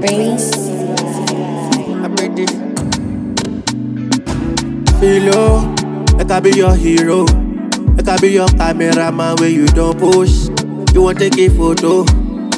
Brace. I break it. Philo, like I be your hero. Like I be your cameraman where you don't push. You want take a photo.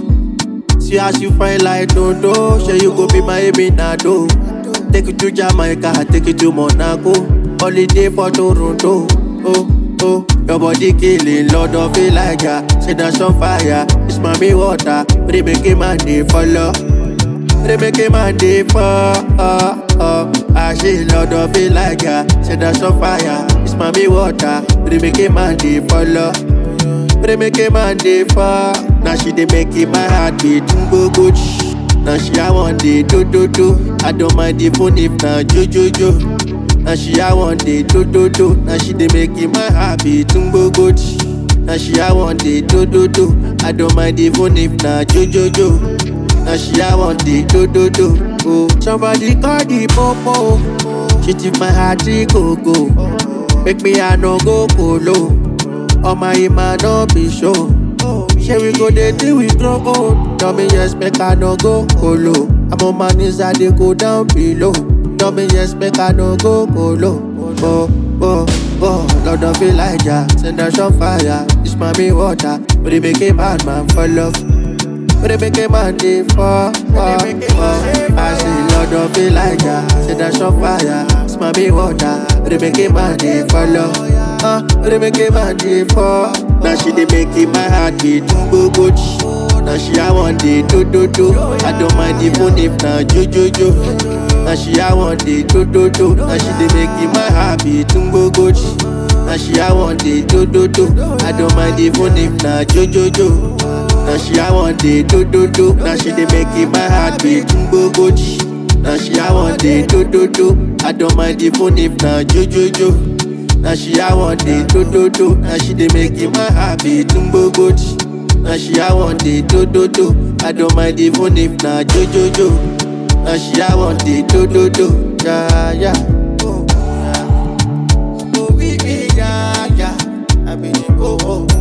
See as you find like no do. Sure you go be my Eminado. Take you to Jamaica, take you to Monaco. Holiday for Toronto. Oh, oh, your body killing, Lord of Elijah. Say that's on fire. It's mommy water. They make a man they follow. They make a man dey fall. Oh, oh. I say Lord of Elijah, say that's on fire. It's mommy water. They make a man dey follow. They make a man dey fall. Now she dey make it my heart beat go go. Now she I want dey do do do. I don't mind the phone if na jo jo jo. Now she I want dey do do do. Now she dey make it my heart beat go go. Now she I want dey do do do. I don't mind the phone if na jo jo jo. Now she I want the do do do. Oh, somebody call the popo. She tip my heart the go go. Make me I no go colo. Oh my ima no be show. Share we go dey deal with trouble. Tell me yes, make I no go colo. I'm on my knees, I dey go down below. Tell me yes, make I no go colo. Oh, oh, oh, Lord of Elijah, send us on fire. It's mommy water, but it make a bad man for love. But they make a man dey fall, fall, fall. I say Lord of Elijah, say that's on fire. It's my big water. But they make a man dey follow. Uh, but they make a man dey fall. Now she dey make it my heart beat go go. Now she I want the do do do. I don't mind the phone if na jo jo jo. Now she I want the do do do. Now she dey make it my heart beat go go. Now she I want the do do do. I don't mind the phone if na jo jo jo. Now she I want the do do do. Now she dey make it my heart beat go go. Now she I want the do do do. I don't mind the phone if na jo jo jo. Now she I want the do do do. Now she dey make it my heart beat go go. Now she I want the do do do. I don't mind the phone if na jo jo jo. Now she I want the do do do. Yeah yeah. Oh, yeah. Oh, we, we, yeah, yeah. I mean, oh, oh.